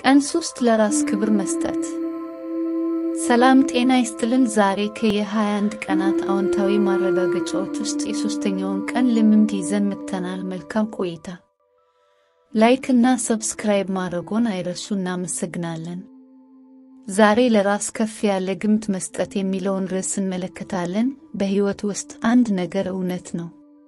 ቀን ሶስት ለራስ ክብር መስጠት። ሰላም ጤና ይስጥልን። ዛሬ ከየ21 ቀናት አዎንታዊ ማረጋገጫዎች ውስጥ የሶስተኛውን ቀን ልምምድ ይዘን መጥተናል። መልካም ቆይታ። ላይክ እና ሰብስክራይብ ማድረጎን አይረሱ። እናመሰግናለን። ዛሬ ለራስ ከፍ ያለ ግምት መስጠት የሚለውን ርዕስ እንመለከታለን። በሕይወት ውስጥ አንድ ነገር እውነት ነው።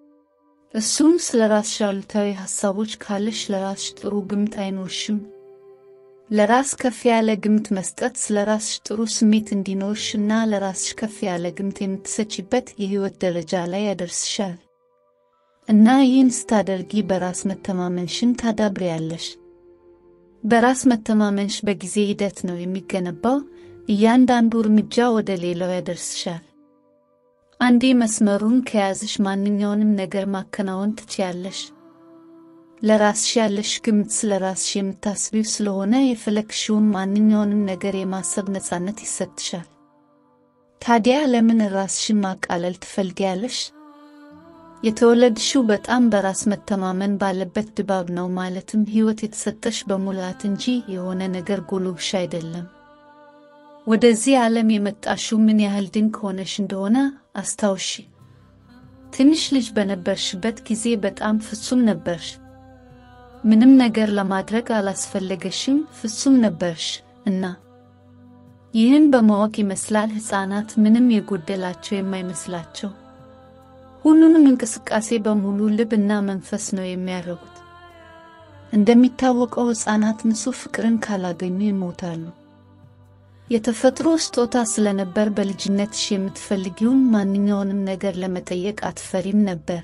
እሱም ስለ ራስሽ አሉታዊ ሐሳቦች ካለሽ ለራስሽ ጥሩ ግምት አይኖርሽም። ለራስ ከፍ ያለ ግምት መስጠት ስለ ራስሽ ጥሩ ስሜት እንዲኖርሽ እና ለራስሽ ከፍ ያለ ግምት የምትሰጪበት የሕይወት ደረጃ ላይ ያደርስሻል እና ይህን ስታደርጊ በራስ መተማመንሽን ታዳብሪያለሽ። በራስ መተማመንሽ በጊዜ ሂደት ነው የሚገነባው። እያንዳንዱ እርምጃ ወደ ሌላው ያደርስሻል። አንዴ መስመሩን ከያዝሽ ማንኛውንም ነገር ማከናወን ትችያለሽ። ለራስሽ ያለሽ ግምት ስለ ራስሽ የምታስቢው ስለሆነ የፈለግሽውን ማንኛውንም ነገር የማሰብ ነፃነት ይሰጥሻል። ታዲያ ለምን ራስሽን ማቃለል ትፈልጊያለሽ? የተወለድሽው በጣም በራስ መተማመን ባለበት ድባብ ነው። ማለትም ሕይወት የተሰጠሽ በሙላት እንጂ የሆነ ነገር ጎሎብሽ አይደለም። ወደዚህ ዓለም የመጣሽው ምን ያህል ድንቅ ሆነሽ እንደሆነ አስታውሺ። ትንሽ ልጅ በነበርሽበት ጊዜ በጣም ፍጹም ነበርሽ። ምንም ነገር ለማድረግ አላስፈለገሽም፣ ፍጹም ነበርሽ እና ይህን በማወቅ ይመስላል ሕፃናት ምንም የጎደላቸው የማይመስላቸው ሁሉንም እንቅስቃሴ በሙሉ ልብ እና መንፈስ ነው የሚያደርጉት። እንደሚታወቀው ሕፃናት ንጹሕ ፍቅርን ካላገኙ ይሞታሉ። የተፈጥሮ ስጦታ ስለነበር በልጅነትሽ የምትፈልጊውን ማንኛውንም ነገር ለመጠየቅ አትፈሪም ነበር።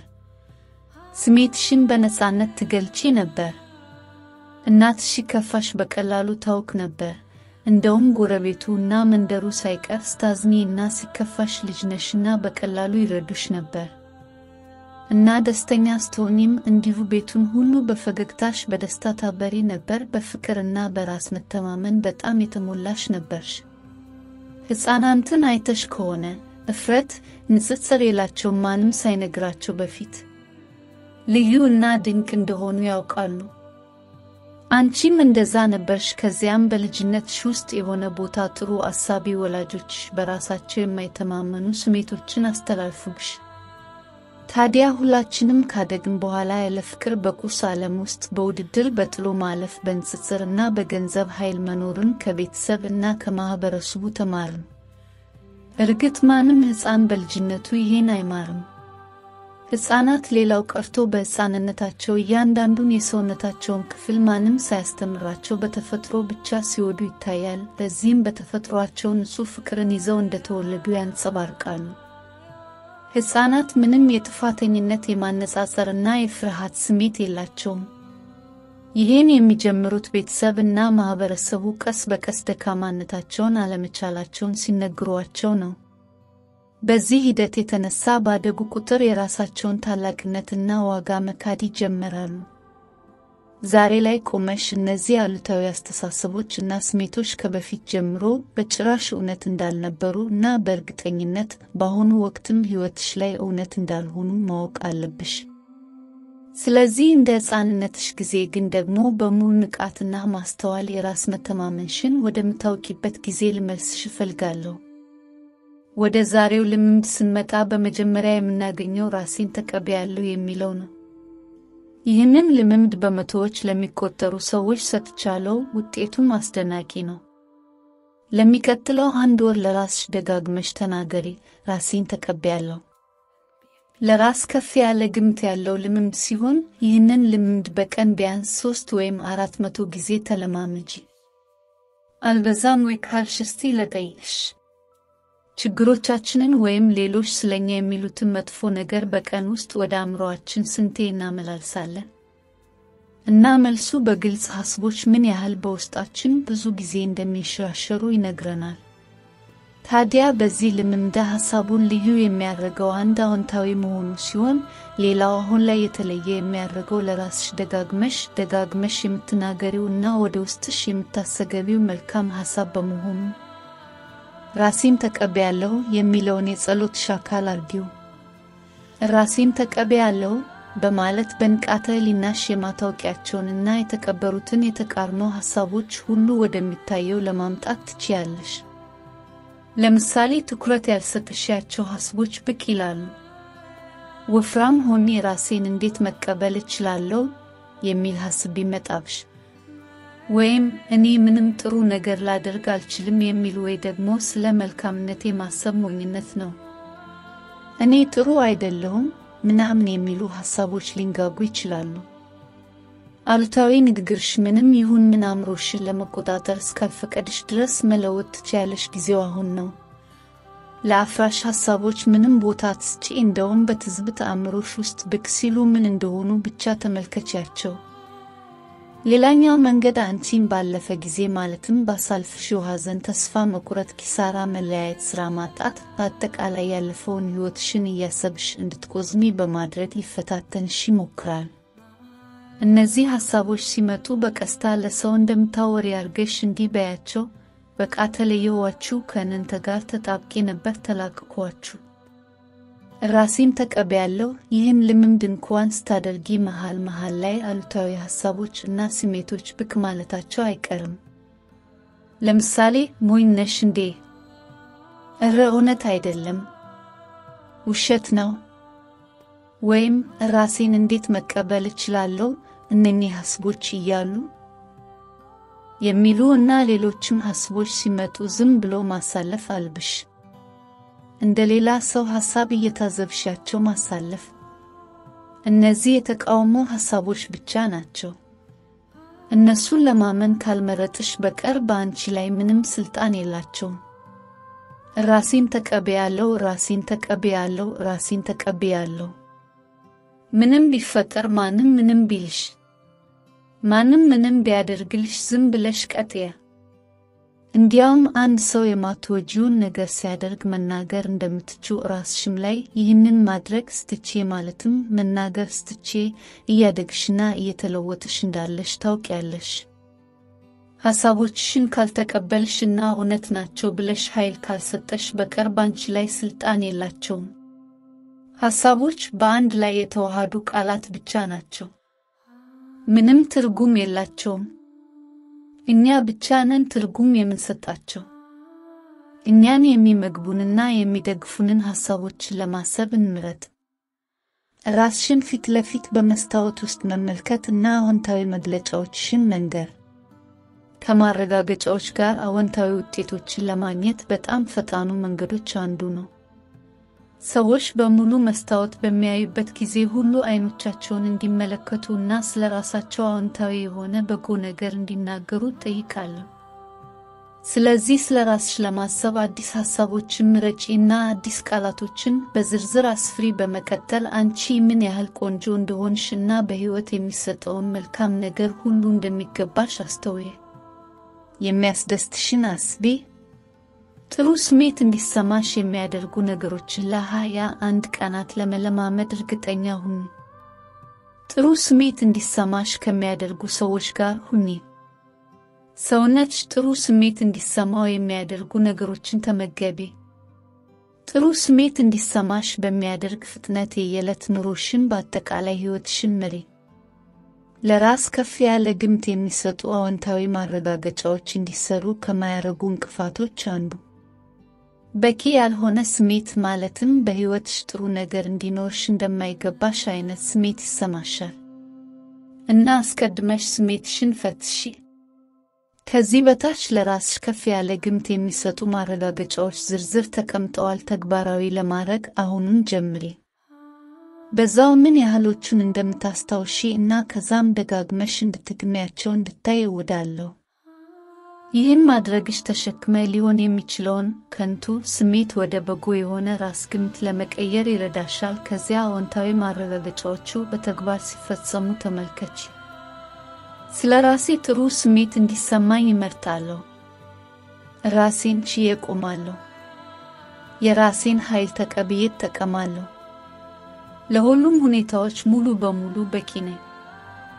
ስሜትሽን በነፃነት ትገልጪ ነበር። እናትሽ ሲከፋሽ በቀላሉ ታውክ ነበር። እንደውም ጎረቤቱ እና መንደሩ ሳይቀር ስታዝኒ እና ሲከፋሽ ልጅነሽና በቀላሉ ይረዱሽ ነበር እና ደስተኛ ስትሆኚም እንዲሁ ቤቱን ሁሉ በፈገግታሽ በደስታ ታበሪ ነበር። በፍቅርና በራስ መተማመን በጣም የተሞላሽ ነበርሽ። ሕፃናትን አይተሽ ከሆነ እፍረት፣ ንጽጽር የላቸውም። ማንም ሳይነግራቸው በፊት ልዩ እና ድንቅ እንደሆኑ ያውቃሉ። አንቺም እንደዛ ነበርሽ። ከዚያም በልጅነትሽ ውስጥ የሆነ ቦታ ጥሩ አሳቢ ወላጆችሽ በራሳቸው የማይተማመኑ ስሜቶችን አስተላልፉብሽ። ታዲያ ሁላችንም ካደግን በኋላ ያለ ፍቅር በቁስ ዓለም ውስጥ በውድድር በጥሎ ማለፍ በንጽጽር እና በገንዘብ ኃይል መኖርን ከቤተሰብ እና ከማኅበረሰቡ ተማርን። እርግጥ ማንም ሕፃን በልጅነቱ ይሄን አይማርም። ሕፃናት ሌላው ቀርቶ በሕፃንነታቸው እያንዳንዱን የሰውነታቸውን ክፍል ማንም ሳያስተምራቸው በተፈጥሮ ብቻ ሲወዱ ይታያል። በዚህም በተፈጥሯቸው ንጹሕ ፍቅርን ይዘው እንደተወለዱ ያንጸባርቃሉ። ሕፃናት ምንም የጥፋተኝነት የማነጻጸርና የፍርሃት ስሜት የላቸውም። ይህን የሚጀምሩት ቤተሰብ እና ማኅበረሰቡ ቀስ በቀስ ደካማነታቸውን፣ አለመቻላቸውን ሲነግሯቸው ነው። በዚህ ሂደት የተነሳ ባደጉ ቁጥር የራሳቸውን ታላቅነትና ዋጋ መካድ ይጀምራሉ። ዛሬ ላይ ቆመሽ እነዚህ አሉታዊ አስተሳሰቦች እና ስሜቶች ከበፊት ጀምሮ በጭራሽ እውነት እንዳልነበሩ እና በእርግጠኝነት በአሁኑ ወቅትም ሕይወትሽ ላይ እውነት እንዳልሆኑ ማወቅ አለብሽ። ስለዚህ እንደ ሕፃንነትሽ ጊዜ ግን ደግሞ በሙሉ ንቃትና ማስተዋል የራስ መተማመንሽን ወደምታውቂበት ጊዜ ልመልስሽ እፈልጋለሁ። ወደ ዛሬው ልምምድ ስንመጣ በመጀመሪያ የምናገኘው ራሴን ተቀበያለሁ የሚለው ነው። ይህንን ልምምድ በመቶዎች ለሚቆጠሩ ሰዎች ሰጥቻለሁ። ውጤቱም አስደናቂ ነው። ለሚቀጥለው አንድ ወር ለራስሽ ደጋግመሽ ተናገሪ፣ ራሴን ተቀበያለሁ። ለራስ ከፍ ያለ ግምት ያለው ልምምድ ሲሆን ይህንን ልምምድ በቀን ቢያንስ ሶስት ወይም አራት መቶ ጊዜ ተለማመጂ። አልበዛም ወይ ካልሽ እስቲ ልጠይቅሽ ችግሮቻችንን ወይም ሌሎች ስለኛ የሚሉትን መጥፎ ነገር በቀን ውስጥ ወደ አእምሮአችን ስንቴ እናመላልሳለን? እና መልሱ በግልጽ ሐሳቦች ምን ያህል በውስጣችን ብዙ ጊዜ እንደሚንሸራሸሩ ይነግረናል። ታዲያ በዚህ ልምምድ ሐሳቡን ልዩ የሚያደርገው አንድ አዎንታዊ መሆኑ ሲሆን፣ ሌላው አሁን ላይ የተለየ የሚያደርገው ለራስሽ ደጋግመሽ ደጋግመሽ የምትናገሪው እና ወደ ውስጥሽ የምታሰገቢው መልካም ሐሳብ በመሆኑ ራሴን ተቀበያለሁ የሚለውን የጸሎትሽ አካል አድርጊው። ራሴን ተቀበያለሁ በማለት በንቃተ ህሊናሽ የማታውቂያቸውንና የተቀበሩትን የተቃርኖ ሐሳቦች ሁሉ ወደሚታየው ለማምጣት ትችያለሽ። ለምሳሌ ትኩረት ያልሰጠሻቸው ሐሳቦች ብቅ ይላሉ። ወፍራም ሆኜ ራሴን እንዴት መቀበል እችላለሁ የሚል ሐሳብ ቢመጣብሽ፣ ወይም እኔ ምንም ጥሩ ነገር ላደርግ አልችልም የሚል ወይ ደግሞ ስለ መልካምነቴ ማሰብ ሞኝነት ነው፣ እኔ ጥሩ አይደለሁም ምናምን የሚሉ ሐሳቦች ሊንጋጉ ይችላሉ። አሉታዊ ንግግርሽ ምንም ይሁን ምን አእምሮሽን ለመቆጣጠር እስካልፈቀድሽ ድረስ መለወጥ ትችያለሽ። ጊዜው አሁን ነው። ለአፍራሽ ሐሳቦች ምንም ቦታ አትስጪ። እንደውም በትዝብት አእምሮሽ ውስጥ ብቅ ሲሉ ምን እንደሆኑ ብቻ ተመልከቻቸው። ሌላኛው መንገድ አንቺን ባለፈ ጊዜ ማለትም ባሳለፍሽው ሐዘን፣ ተስፋ መቁረጥ፣ ኪሳራ፣ መለያየት፣ ሥራ ማጣት፣ በአጠቃላይ ያለፈውን ሕይወትሽን እያሰብሽ እንድትቆዝሚ በማድረግ ሊፈታተንሽ ይሞክራል። እነዚህ ሐሳቦች ሲመጡ በቀስታ ለሰው እንደምታወሪ አርገሽ እንዲህ በያቸው፣ በቃ ተለየኋችሁ፣ ከእናንተ ጋር ተጣብቄ ነበር፣ ተላቅኳችሁ፣ ራሴን ተቀበያለሁ። ይህን ልምምድ እንኳን ስታደርጊ መሃል መሃል ላይ አሉታዊ ሐሳቦች እና ስሜቶች ብቅ ማለታቸው አይቀርም። ለምሳሌ ሞኝ ነሽ እንዴ? እረ እውነት አይደለም፣ ውሸት ነው ወይም ራሴን እንዴት መቀበል እችላለሁ እነኚህ ሐሳቦች እያሉ የሚሉ እና ሌሎችም ሐሳቦች ሲመጡ ዝም ብሎ ማሳለፍ አልብሽ። እንደ ሌላ ሰው ሐሳብ እየታዘብሻቸው ማሳለፍ። እነዚህ የተቃውሞ ሐሳቦች ብቻ ናቸው። እነሱን ለማመን ካልመረጥሽ በቀር በአንቺ ላይ ምንም ስልጣን የላቸውም። ራሴን ተቀበያለሁ፣ ራሴን ተቀበያለሁ፣ ራሴን ተቀበያለሁ። ምንም ቢፈጠር ማንም ምንም ቢልሽ ማንም ምንም ቢያደርግልሽ ዝም ብለሽ ቀጥያ። እንዲያውም አንድ ሰው የማትወጂውን ነገር ሲያደርግ መናገር እንደምትችው ራስሽም ላይ ይህንን ማድረግ ስትቼ ማለትም መናገር ስትቼ እያደግሽና እየተለወጥሽ እንዳለሽ ታውቂያለሽ። ሐሳቦችሽን ካልተቀበልሽና እውነት ናቸው ብለሽ ኃይል ካልሰጠሽ በቀር ባንቺ ላይ ስልጣን የላቸውም። ሐሳቦች በአንድ ላይ የተዋሃዱ ቃላት ብቻ ናቸው። ምንም ትርጉም የላቸውም። እኛ ብቻ ነን ትርጉም የምንሰጣቸው። እኛን የሚመግቡንና የሚደግፉንን ሐሳቦችን ለማሰብ እንምረጥ። ራስሽን ፊት ለፊት በመስታወት ውስጥ መመልከት እና አዎንታዊ መግለጫዎችሽን መንገር ከማረጋገጫዎች ጋር አዎንታዊ ውጤቶችን ለማግኘት በጣም ፈጣኑ መንገዶች አንዱ ነው። ሰዎች በሙሉ መስታወት በሚያዩበት ጊዜ ሁሉ አይኖቻቸውን እንዲመለከቱ እና ስለ ራሳቸው አዎንታዊ የሆነ በጎ ነገር እንዲናገሩ ጠይቃለሁ። ስለዚህ ስለ ራስሽ ለማሰብ አዲስ ሐሳቦችን ምረጪ እና አዲስ ቃላቶችን በዝርዝር አስፍሪ። በመቀጠል አንቺ ምን ያህል ቆንጆ እንደሆንሽ እና በሕይወት የሚሰጠውን መልካም ነገር ሁሉ እንደሚገባሽ አስተውየ። የሚያስደስትሽን አስቤ። ጥሩ ስሜት እንዲሰማሽ የሚያደርጉ ነገሮችን ለሃያ አንድ ቀናት ለመለማመድ እርግጠኛ ሁኚ። ጥሩ ስሜት እንዲሰማሽ ከሚያደርጉ ሰዎች ጋር ሁኚ። ሰውነትሽ ጥሩ ስሜት እንዲሰማው የሚያደርጉ ነገሮችን ተመገቢ። ጥሩ ስሜት እንዲሰማሽ በሚያደርግ ፍጥነት የየዕለት ኑሮሽን በአጠቃላይ ሕይወትሽን ምሪ። ለራስ ከፍ ያለ ግምት የሚሰጡ አዎንታዊ ማረጋገጫዎች እንዲሰሩ ከማያደርጉ እንቅፋቶች አንዱ በቂ ያልሆነ ስሜት ማለትም በሕይወትሽ ጥሩ ነገር እንዲኖርሽ እንደማይገባሽ አይነት ስሜት ይሰማሻል እና አስቀድመሽ ስሜትሽን ፈትሺ። ከዚህ በታች ለራስሽ ከፍ ያለ ግምት የሚሰጡ ማረጋገጫዎች ዝርዝር ተቀምጠዋል። ተግባራዊ ለማድረግ አሁኑን ጀምሪ። በዛው ምን ያህሎቹን እንደምታስታውሺ እና ከዛም ደጋግመሽ እንድትግሚያቸው እንድታይ እወዳለሁ። ይህም ማድረግሽ ተሸክመ ሊሆን የሚችለውን ከንቱ ስሜት ወደ በጎ የሆነ ራስ ግምት ለመቀየር ይረዳሻል። ከዚያ አዎንታዊ ማረጋገጫዎቹ በተግባር ሲፈጸሙ ተመልከች። ስለ ራሴ ጥሩ ስሜት እንዲሰማኝ ይመርጣለሁ። ራሴን ችዬ እቆማለሁ። የራሴን ኃይል ተቀብዬ እጠቀማለሁ። ለሁሉም ሁኔታዎች ሙሉ በሙሉ በቂ ነኝ።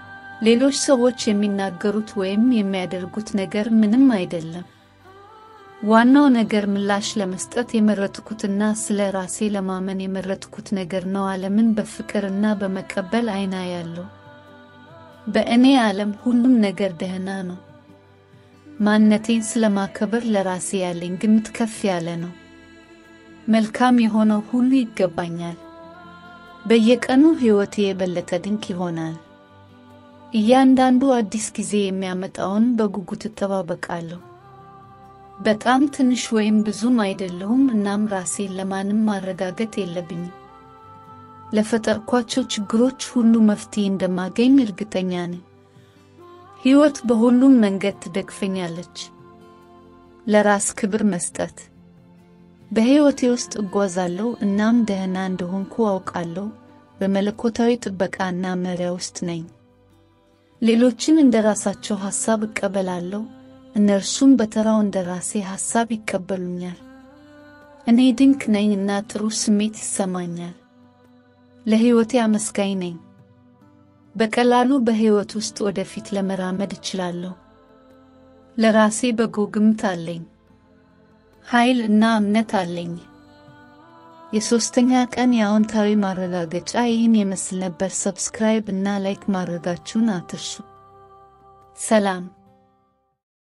ሌሎች ሰዎች የሚናገሩት ወይም የሚያደርጉት ነገር ምንም አይደለም። ዋናው ነገር ምላሽ ለመስጠት የመረጥኩትና ስለ ራሴ ለማመን የመረጥኩት ነገር ነው። ዓለምን በፍቅርና በመቀበል አይና ያለው በእኔ ዓለም ሁሉም ነገር ደህና ነው። ማንነቴን ስለማከበር ለራሴ ያለኝ ግምት ከፍ ያለ ነው። መልካም የሆነው ሁሉ ይገባኛል። በየቀኑ ሕይወቴ የበለጠ ድንቅ ይሆናል። እያንዳንዱ አዲስ ጊዜ የሚያመጣውን በጉጉት እጠባበቃለሁ። በጣም ትንሽ ወይም ብዙም አይደለሁም፣ እናም ራሴን ለማንም ማረጋገጥ የለብኝም። ለፈጠርኳቸው ችግሮች ሁሉ መፍትሄ እንደማገኝ እርግጠኛ ነኝ። ሕይወት በሁሉም መንገድ ትደግፈኛለች። ለራስ ክብር መስጠት በሕይወቴ ውስጥ እጓዛለሁ እናም ደህና እንደሆንኩ አውቃለሁ። በመለኮታዊ ጥበቃና መሪያ ውስጥ ነኝ። ሌሎችን እንደ ራሳቸው ሐሳብ እቀበላለሁ፣ እነርሱም በተራው እንደ ራሴ ሐሳብ ይቀበሉኛል። እኔ ድንቅ ነኝ እና ጥሩ ስሜት ይሰማኛል። ለሕይወቴ አመስጋኝ ነኝ። በቀላሉ በሕይወት ውስጥ ወደፊት ለመራመድ እችላለሁ። ለራሴ በጎ ግምት አለኝ። ኃይል እና እምነት አለኝ። የሦስተኛ ቀን የአዎንታዊ ማረጋገጫ ይህን ይመስል ነበር። ሰብስክራይብ እና ላይክ ማድረጋችሁን አትርሱ። ሰላም